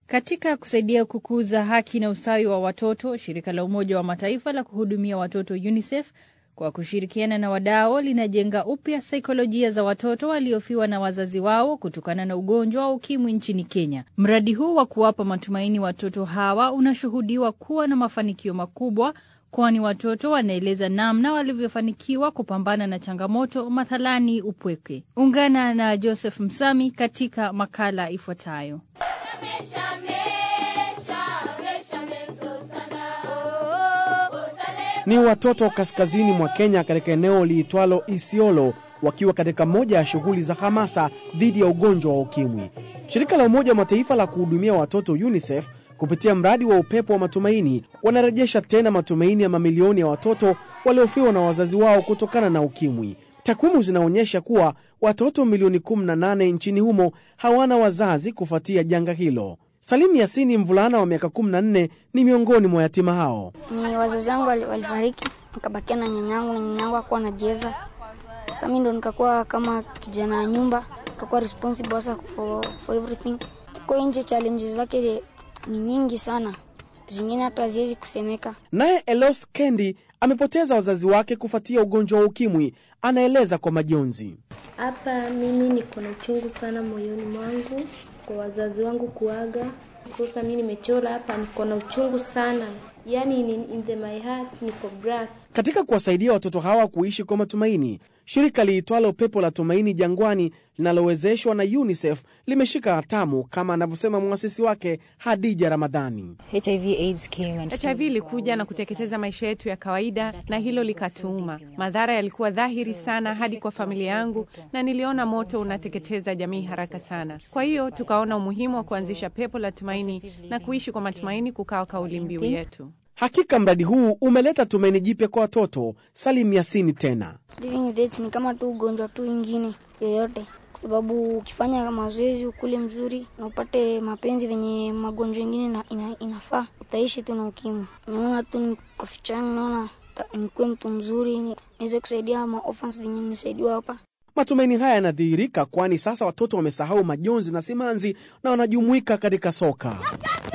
Katika kusaidia kukuza haki na ustawi wa watoto, shirika la Umoja wa Mataifa la kuhudumia watoto UNICEF kwa kushirikiana na wadau linajenga upya saikolojia za watoto waliofiwa na wazazi wao kutokana na ugonjwa wa ukimwi nchini Kenya. Mradi huu wa kuwapa matumaini watoto hawa unashuhudiwa kuwa na mafanikio makubwa, kwani watoto wanaeleza namna walivyofanikiwa kupambana na changamoto, mathalani upweke. Ungana na Joseph Msami katika makala ifuatayo. Ni watoto kaskazini mwa Kenya katika eneo liitwalo Isiolo wakiwa katika moja ya shughuli za hamasa dhidi ya ugonjwa wa ukimwi. Shirika la Umoja wa Mataifa la kuhudumia watoto UNICEF kupitia mradi wa upepo wa matumaini wanarejesha tena matumaini ya mamilioni ya watoto waliofiwa na wazazi wao kutokana na ukimwi. Takwimu zinaonyesha kuwa watoto milioni 18 nchini humo hawana wazazi kufuatia janga hilo. Salim Yasini, mvulana wa miaka 14, ni miongoni mwa yatima hao. Ni wazazi wangu walifariki, nikabakia na nyanyangu na nyanyangu akuwa anacheza. Sasa mimi ndo nikakuwa kama kijana wa nyumba, nikakuwa responsible sasa for, for everything. Kwa nje challenges zake ni nyingi sana, zingine hata haziwezi kusemeka. Naye Elos Kendi amepoteza wazazi wake kufuatia ugonjwa wa ukimwi, anaeleza kwa majonzi. Hapa mimi niko na uchungu sana moyoni mwangu kwa wazazi wangu kuaga. Sasa mimi nimechora hapa, niko na uchungu sana, yani in, in the my heart niko black. Katika kuwasaidia watoto hawa kuishi kwa matumaini, shirika liitwalo Pepo la Tumaini Jangwani linalowezeshwa na UNICEF limeshika hatamu, kama anavyosema mwasisi wake Hadija Ramadhani. HIV ilikuja na kuteketeza maisha yetu ya kawaida, na hilo likatuuma. Madhara yalikuwa dhahiri sana hadi kwa familia yangu, na niliona moto unateketeza jamii haraka sana. Kwa hiyo tukaona umuhimu wa kuanzisha Pepo la Tumaini na kuishi kwa matumaini kukawa kauli mbiu yetu. Hakika mradi huu umeleta tumaini jipya kwa watoto. Salim Yasini tena Living with AIDS ni kama tu ugonjwa tu ingine yoyote, kwa sababu ukifanya mazoezi, ukule mzuri na upate mapenzi venye magonjwa ingine ina, ina, inafaa, utaishi tu na ukimwi. Naona tu niko fichani, naona nikuwe mtu mzuri, niweze kusaidia maorphans venye nimesaidiwa hapa. Matumaini haya yanadhihirika, kwani sasa watoto wamesahau majonzi na simanzi na wanajumuika katika soka.